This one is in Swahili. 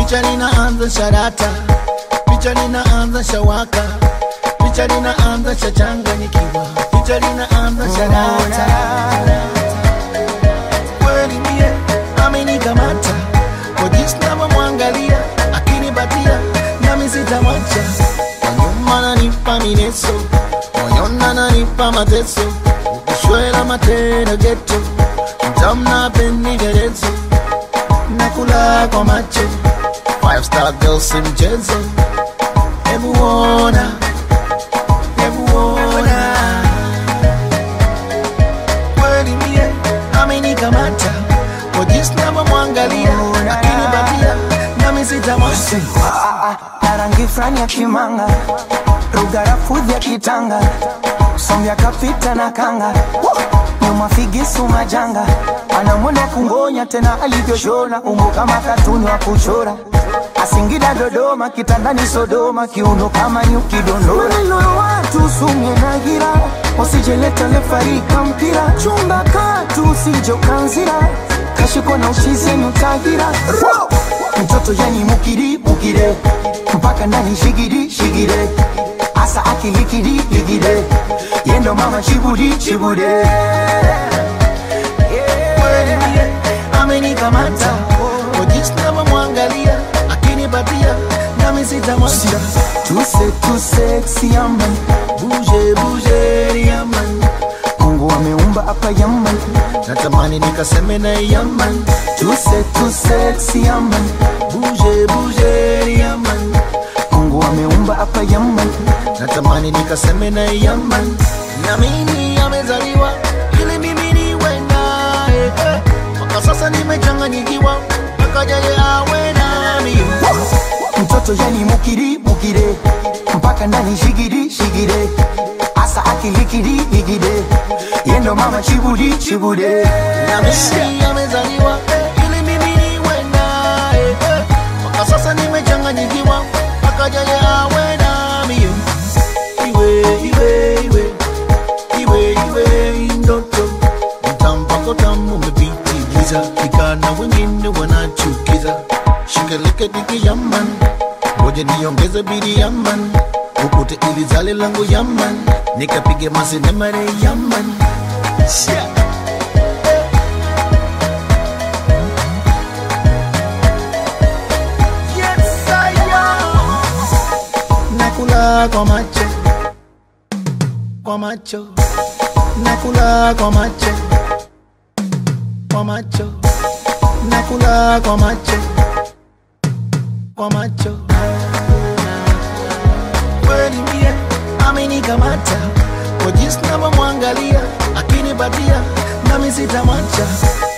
picha linaanza sharata, picha linaanza shawaka, picha linaanza shachanganyikiwa, picha linaanza sharata. Kweli mie amenikamata kwa jinsi navyomwangalia akinipatia, nami sitamwacha. Kwa nyuma nanipa mineso, moyoni ananipa mateso, ukishwela matendo geto, mtamna pendekezo nakula kwa macho five star girl si mchezo hebu ona hebu ona kweli mie amenikamata kwa jinsi navyomwangalia akinipatia nami sitamwacha na rangi fulani ya kimanga rugarafudhi ya kitanga sombya kapita na kanga nyuma figisu majanga anamwona kungonya tena alivyoshona umbo kama katuni wa kuchora asingida dodoma kitandani sodoma kiuno kama nyuki dondora maneno ya watu sumye na gira usijeleta lefarika mpira chumba katu usijokanzira kashiko na uchizi nutahira mtoto yani mukiri mukire mpaka ndani shigiri shigire asa akilikiri ligire yendo mama chibudi chibude kweli mie amenikamata kwa jinsi navyomwangalia akinipatia nami sitamwacha tuse tuse yaman buje buje yaman mungu ameumba hapa yaman natamani nikaseme na yaman tuse tuse yaman buje buje yaman mungu ameumba hapa yaman natamani nikaseme na yaman na mimi amezaliwa ili mimi niwe naye eh. mpaka sasa nimechanganyikiwa akajaye awe nami mtoto yani mukiri mukire mpaka ndani shigiri shigire asa akilikiri ligire yendo mama chibudi chibude na mimi amezaliwa ili mimi niwe naye eh. mpaka sasa nimechanganyikiwa akajaye awe nami iwe iwe iwe iwe iwe ndoto mtampako tamu umepitiliza vijana wengine wanachukiza shikeleke diki yaman ngoja niongeze bidi yaman ukute ili zale langu yaman nikapige masinemare yaman yeah. Yes, I am. nakula kwa macho kwa macho nakula kwa macho kwa macho nakula kwa macho kwa macho kweli mie amenikamata kwa jinsi navyomwangalia akinipatia nami sitamwacha